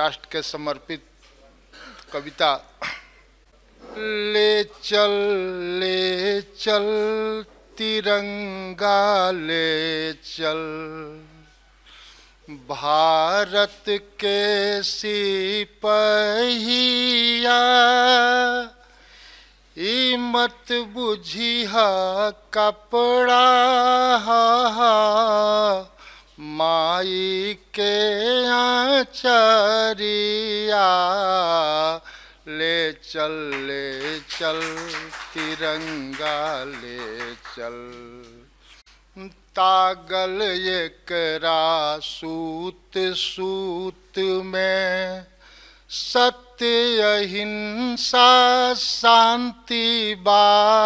राष्ट्र के समर्पित कविता ले चल ले चल तिरंगा ले चल भारत के सिपहिया ई मत बुझिहा कपड़ा माई के आचरिया ले चल ले चल तिरंगा ले चल तागल एकरा सूत सूत में सत्य अहिंसा शांति बा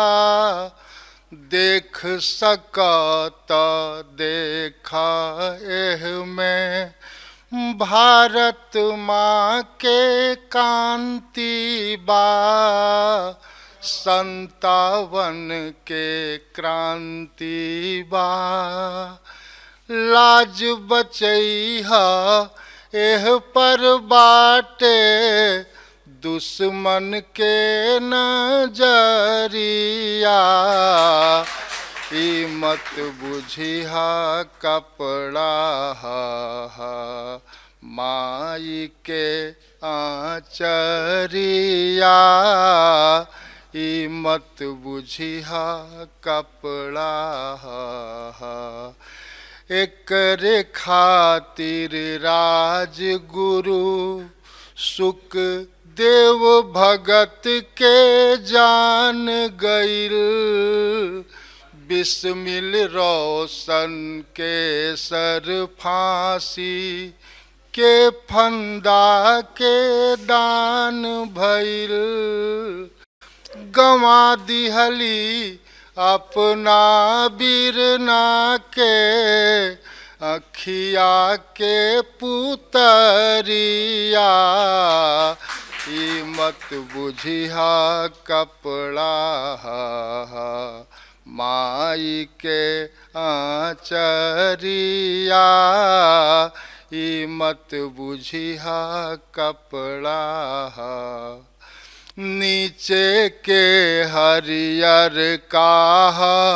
देख सकत देखा एह में भारत माँ के कांति बा संतावन के क्रांति बा लाज बचैहा एह पर बाटे दुश्मन के नजरिया ई मत बुझिहा कपड़ा माई के आचरिया ई मत बुझिहा कपड़ा एकरे खातिर राजगुरु सुख देव भगत के जान गईल बिस्मिल रोशन के सर फांसी के फंदा के दान भइल गवा दिहली अपना बीरना के अखिया के पुतरिया ई मत बुझिहा कपड़ा माई के आचरिया ई मत बुझिहा कपड़ा नीचे के हरियर काह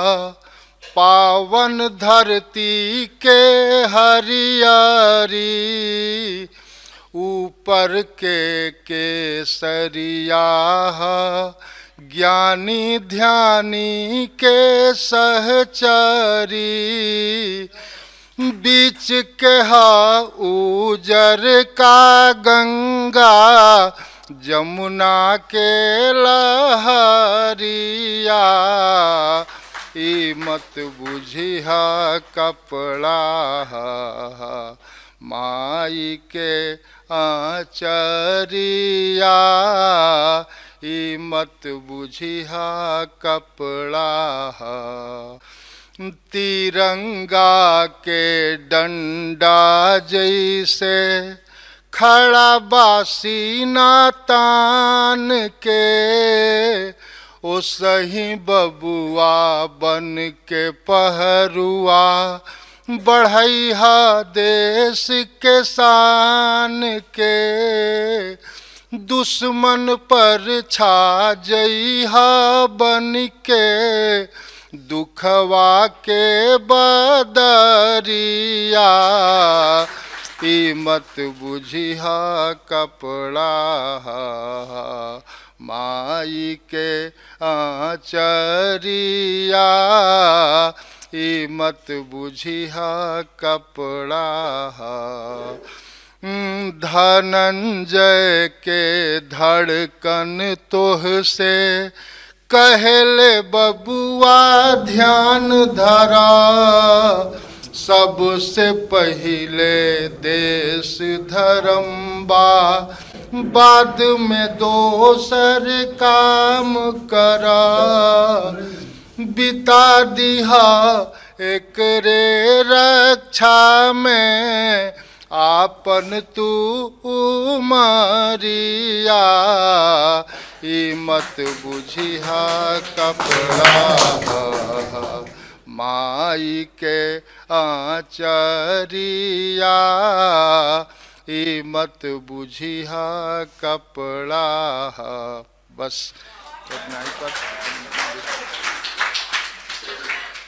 पावन धरती के हरियारी ऊपर के केसरिया ज्ञानी ध्यानी के सहचरी बीच के हा उजर का गंगा जमुना के लहरिया ई मत बुझिहा कपड़ा माई के आचरिया ई मत बुझिहा कपड़ा तिरंगा के डंडा जैसे खड़ा बासी नातान के ओ सही बबुआ बन के पहरुआ बढ़ैहा देश के शान के दुश्मन पर छा जइहा बन के दुखवा के बदरिया ई मत बुझिहा कपड़ा माई के आचरिया ई मत बुझिहा कपड़ा धनंजय के धड़कन तोह से कहले बबुआ ध्यान धरा सबसे पहले देश धर्म बा बाद में दोसर काम करा बिता दिहा एक रे रक्षा में आपन तू उमरिया ई मत बुझिहा कपड़ा माई के आचरिया ई मत बुझिहा कपड़ा बस इतना ही पर